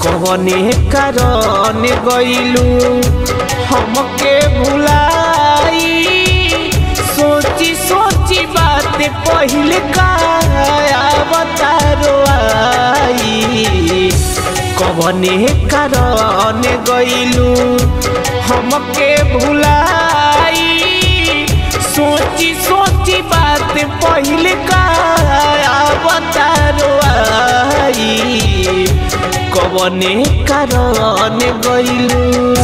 कवने कारण गइलू हमके भुलाई सोची सोची बात पहिले का बतारो आई कवने कारण गइलू हमके भुलाई सोची सोची बात पहिले का बतारो आई कवने कारण गइलू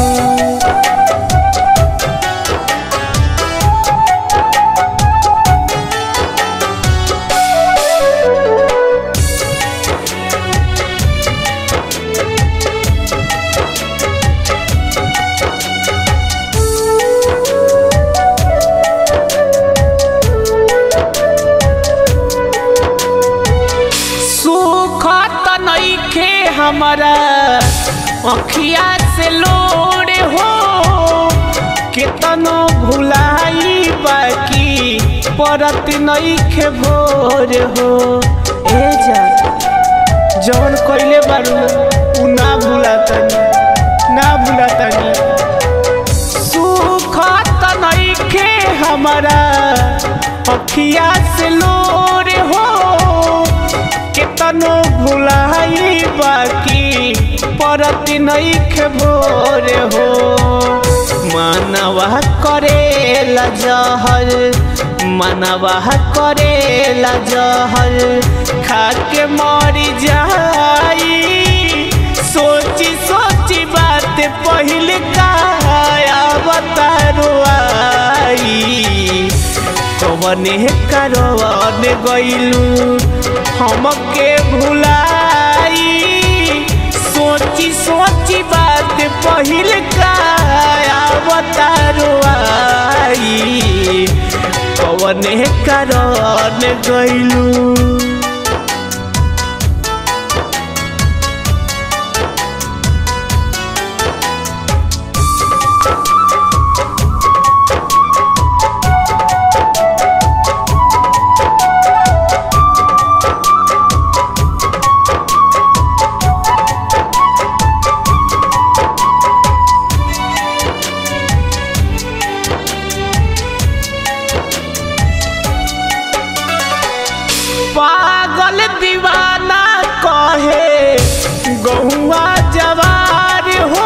सुख त नइखे हमारा अखिया से लोड़े हो केतनो भुलाई बाकी परत नइखे भोर हो ए जा जौन कइले बारू उ ना भुलातनी ना भुलातनी सुख त नइखे हमारा अखिया से लोरे हो केतनो भुलाई बाकी परत नइखे भोर हो मानवा करेला जहर मानवा करेला जहर खाके मरी जाई सोची सोची बात पहिले का बतारो आई कवने कारवन गइलू हमके भुलाई सोची सोची बात पहिले का बतारो आई कवने कारण गइलू पागल दीवाना कहे गहुआ जवार हो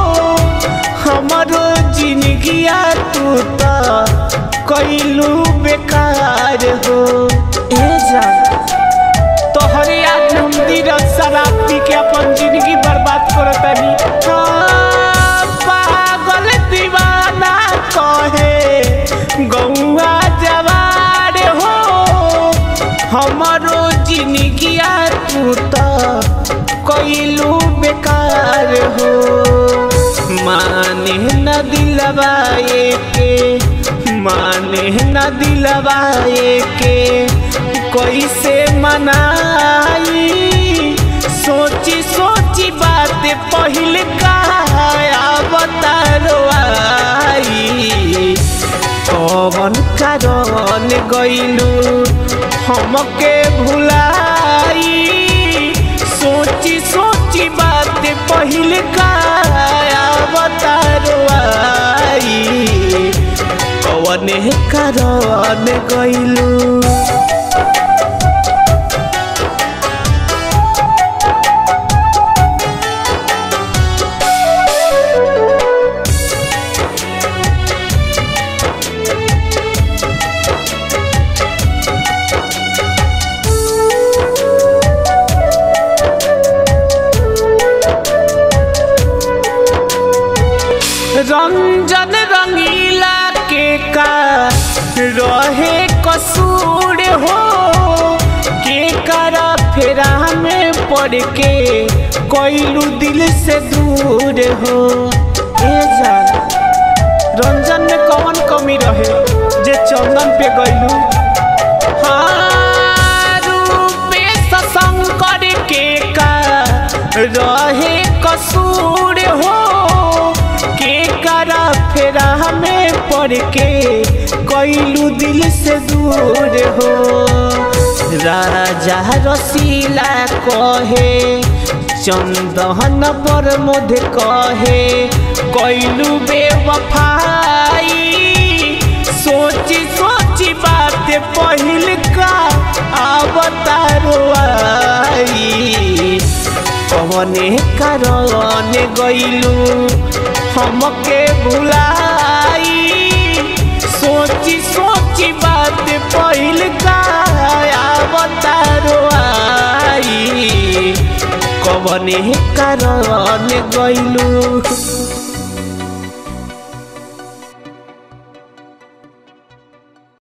हमरो जिंदगिया तू त कैलू बेकार हो ए जान तोहरे आज हम नीरज शराब पी के अपन जिंदगी बर्बाद करतानी हाँ, पागल दीवाना कहे गौआ जवार हो हमारो जिंदगिया तू त कैलू बेकार हो माने न दिलवाए के माने न दिलवाए के कैसे मनाई सोची सोची बात पहिले का बतारो आई कवन कारण गइलू हमके भुलाई सोची सोची बात पहिले का बतारो आई कवने कारण गइलू रंजन रंगीला के का रहे कसूर हो के करा फेरा में पड़ के कोइलू दिल से दूर हो ए जान रंजन में कौन कमी रहे जे चंदन पे गइलू हाँ, रूपेश शंकर के का रहे कसूर हो के करा फेरा में पड़ के कैलू दिल से दूर हो राजा रसीला कहे चंदन पर मुध कहे कैलू बेवफाई सोची सोची बात पहिल का अवतारो आई कवने कारण गईलू हमके भुलाई सोची सोची बात पहिल का अवतारो आई कवने कारण गईलू